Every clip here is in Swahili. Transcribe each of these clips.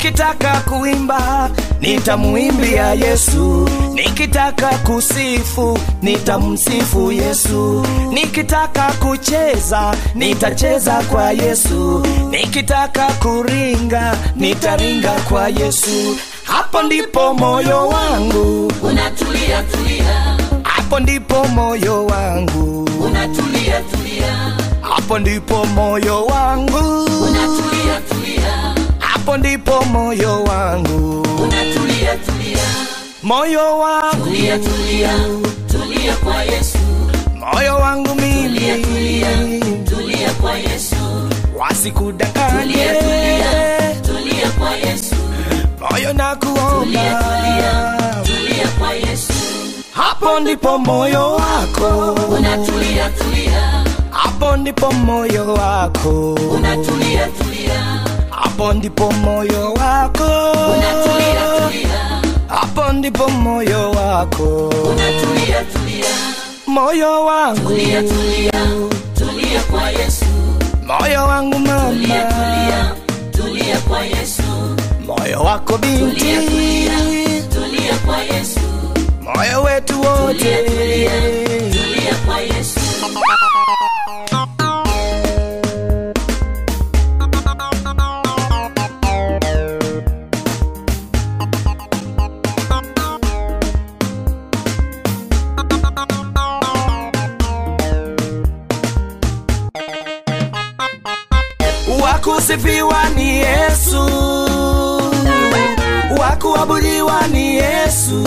nikitaka kuimba nitamuimbia Yesu, nikitaka kusifu nitamsifu Yesu, nikitaka kucheza nitacheza kwa Yesu, nikitaka kuringa nitaringa kwa Yesu. Hapo ndipo moyo wangu, unatulia tulia hapo ndipo moyo wangu, unatulia tulia hapo ndipo moyo wangu, unatulia tulia hapo ndipo moyo wangu, unatulia tulia moyo wangu, tulia tulia tulia kwa Yesu moyo wangu tulia tulia mimi tulia kwa Yesu wasikudanganye, tulia tulia tulia kwa Yesu moyo na tulia tulia kuomba, tulia kwa Yesu hapo ndipo moyo wako, unatulia tulia hapo ndipo moyo wako, unatulia tulia hapo ndipo moyo wako, unatulia tulia hapo ndipo moyo wako, unatulia tulia moyo wangu, tulia tulia tulia kwa Yesu moyo wangu tulia mama, tulia tulia kwa Yesu moyo wako binti, tulia tulia tulia kwa Yesu moyo wetu wote, tulia tulia tulia kwa Yesu wakusifiwa ni Yesu, wakuabudiwa ni Yesu,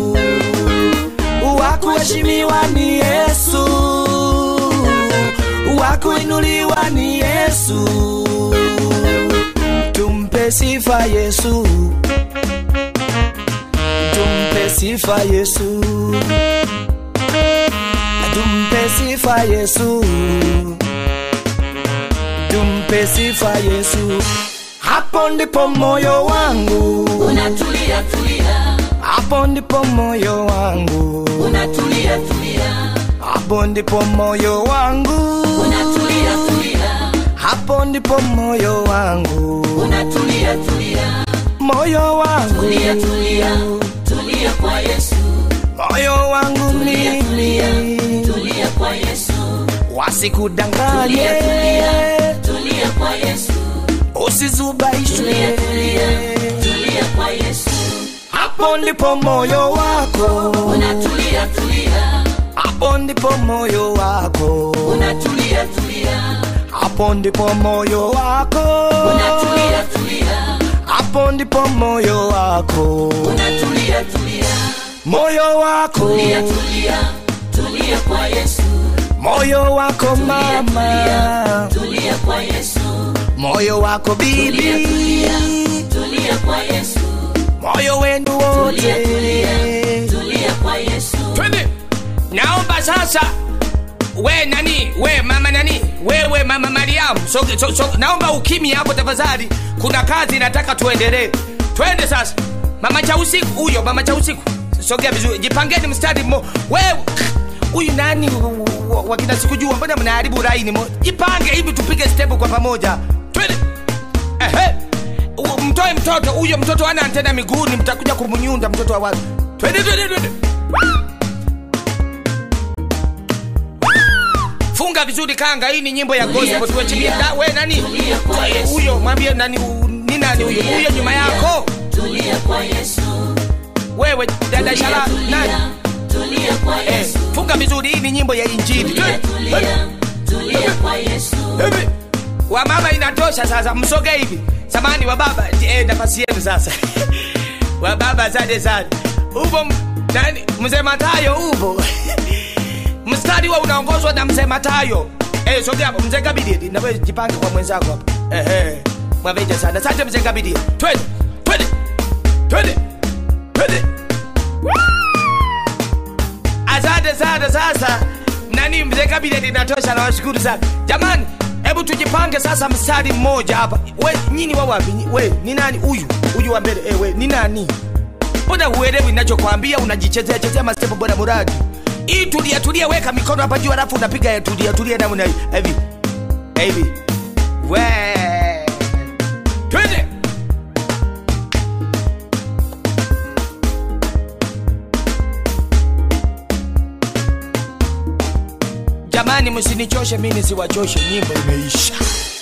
wakuheshimiwa ni Yesu, wakuinuliwa ni Yesu. Tumpe sifa Yesu, tumpe sifa Yesu, tumpe sifa Yesu tumpe sifa Yesu. Hapo ndipo moyo wangu, unatulia tulia hapo ndipo moyo wangu, unatulia tulia hapo ndipo moyo wangu, unatulia tulia hapo ndipo moyo wangu, unatulia tulia moyo wangu, tulia tulia tulia kwa Yesu moyo wangu tulia tulia mimi, tulia kwa Yesu wasikudanganye, tulia tulia tulia kwa Yesu usizubaishwe. tulia tulia tulia kwa Yesu Hapo ndipo moyo wako, unatulia tulia hapo ndipo moyo wako, unatulia tulia hapo ndipo moyo wako, unatulia tulia hapo ndipo moyo wako, unatulia tulia moyo wako, tulia tulia tulia kwa Yesu moyo wako tulia mama, tulia kwa Yesu moyo wako tulia bibi, tulia tulia kwa Yesu moyo wenu tulia wote. tulia tulia kwa Yesu twende naomba sasa we nani we mama nani wewe mama mariamu so, so, so, naomba ukimi hapo tafadhali kuna kazi nataka tuendelee twende sasa mama cha usiku huyo mama cha usiku sogea vizuri jipangeni mstari mmo wewe huyu nani wa- wa- wakina sikujua mbona mnaharibu laini mo jipange hivi tupige stepu kwa pamoja twende ehe U- mtoe mtoto huyo mtoto ana antena miguuni mtakuja kumnyunda mtoto wa watu twende twende twende funga vizuri kanga hii ni nyimbo ya Tulia, gospel tuachilie tulia. Da- we nani Tulia kwa Yesu. huyo mwambie nani u- ni nani huyo Tulia, huyo nyuma tulia. yako tulia kwa Yesu wewe dada tulia shala nani tulia tulia kwa eh, Yesu funga vizuri hii ni nyimbo ya injili tulia tulia tulia kwa Yesu Hivi. wa mama inatosha sasa msoge hivi samani wa baba eh, nafasi yenu sasa wa baba asante sana upo m- nani mzee matayo upo mstari wa unaongozwa na mzee matayo eh, sogea hapo mzee kabidi nawe jipange kwa mwenzako hapo ehe mwaveja sana asante mzee kabidi twende twende twende twende asante sana sasa nani mzee kabineti inatosha nawashukuru sana jamani hebu tujipange sasa mstari mmoja hapa we nyini wa wapi Nyi- we ni nani huyu huyu wa mbele eh, we ni nani mbona huelewi nachokwambia unajichezea chezea mastepo bwana muradi hii tulia tulia weka mikono hapa juu alafu unapiga ya tulia tulia namna hii hivi hivi we twende jamani msinichoshe mi nisiwachoshe nyimbo imeisha